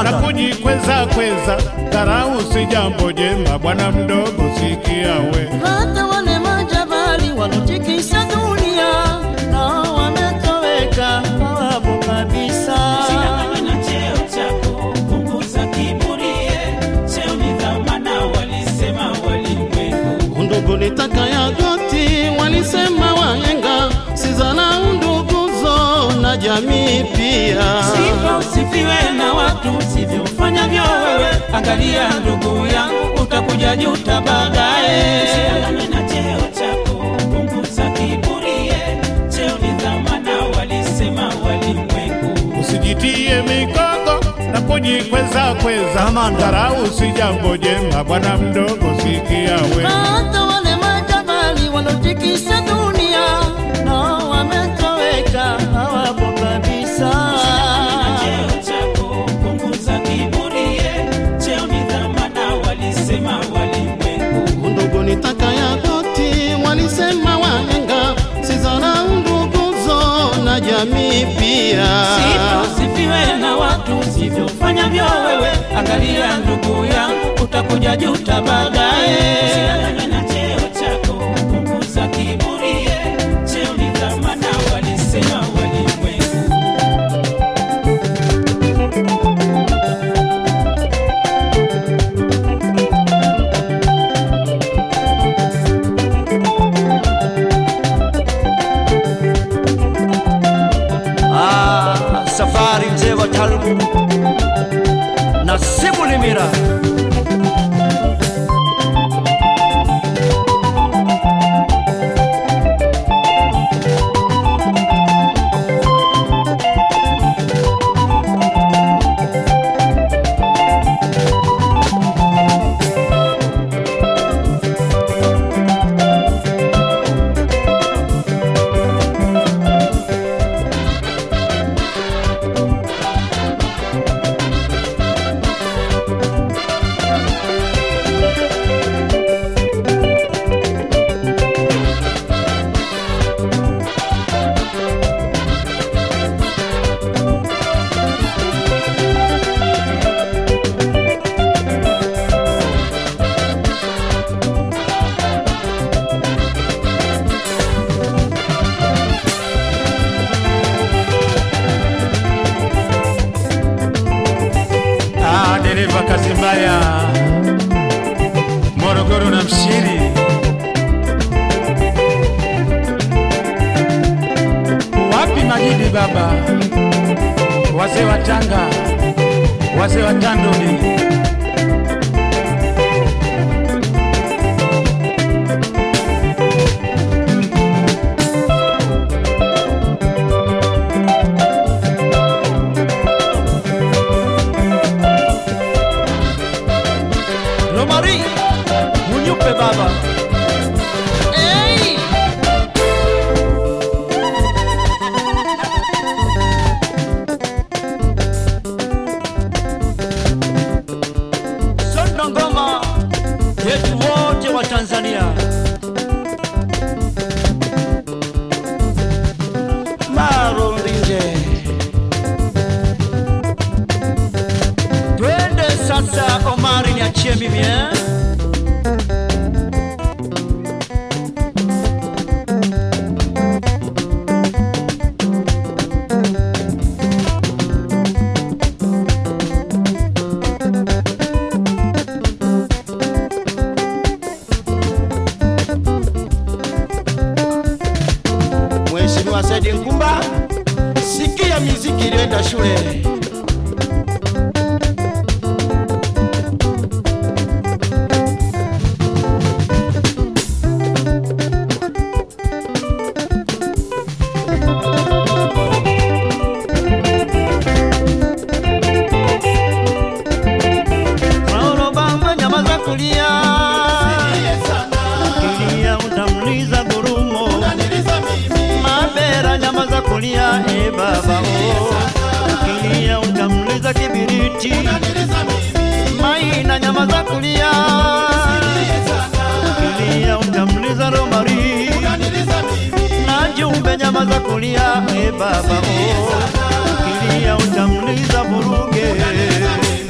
kamanda. na kujikweza kweza, dharau si jambo jema, bwana mdogo, sikia we. hata wale majabali walotikisa dunia nao wametoweka, hawapo kabisa. Usidanganywe na cheo chako, punguza kiburie. Cheo ni dhamana, walisema walimwengu. Undugu nitaka ya goti, walisema wahenga, sizana unduguzo na jamii pia. Sifa usifiwe na watu usivyofanyavyo wewe. Angalia ndugu yangu, utakuja juta baadaye. Usidanganywe na cheo chako, punguza kiburie. Cheo ni dhamana, walisema walimwengu. Usijitie mikogo na kujikweza kweza, Kamanda. dharau si jambo jema, bwana mdogo, sikia we. hata wale majabali walotikisa dunia nao wametoweka, hawapo kabisa. Cheo chako, punguza kiburie. Cheo ni dhamana, walisema walimwengu. Undugu nitaka ya goti, walisema wahenga, sizana unduguzo na jamii pia. Sifa usifiwe na watu usivyofanyavyo wewe. Angalia ndugu yangu, utakuja juta baadaye. Usidanganywe na cheo chako, punguza kiburie. Cheo ni dhamana, walisema walimwengu. Ah, safari mzee wa Talbu na Sibulimira. Ah, dereva kazi mbaya, Morogoro na Mshiri. Wapi Majidi baba, wazee wa Tanga, wazee wa Tandoni. Lomari, Munyupe baba. Hey! Sondo ngoma yetu wote wa Tanzania. Maro Ndinje. Twende sasa Omari niachie mimi eh? Mheshimiwa Saidi Nkumba, sikia miziki iliyoenda shule. Paulo Bangwe, nyama za kulia, ukilia utamliza gurumo. Mabera, nyama za kulia, e baba oh. Ukilia utamliza kibiriti. Maina, nyama za kulia, ukilia utamliza romari. Na Jumbe, nyama za kulia, e baba oh. Ukilia utamliza vuruge.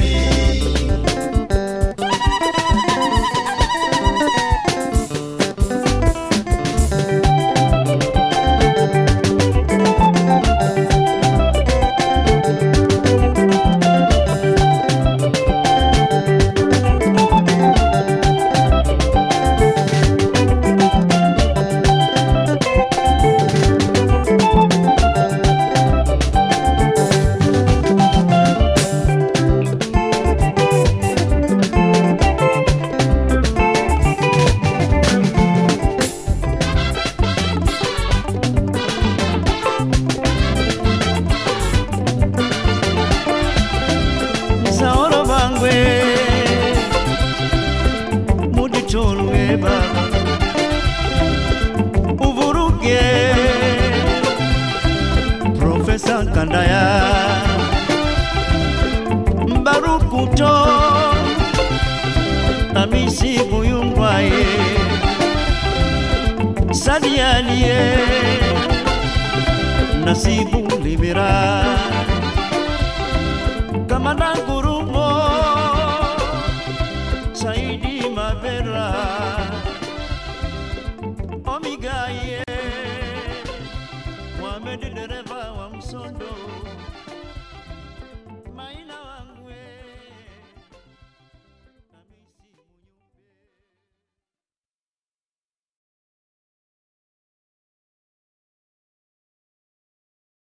Okuto Amisi Buyungwaye Sadialie Nasibu Libera Kamanda Gurumo Saidi Mavera Omigaye Mohamed dereva wa Msondo Maina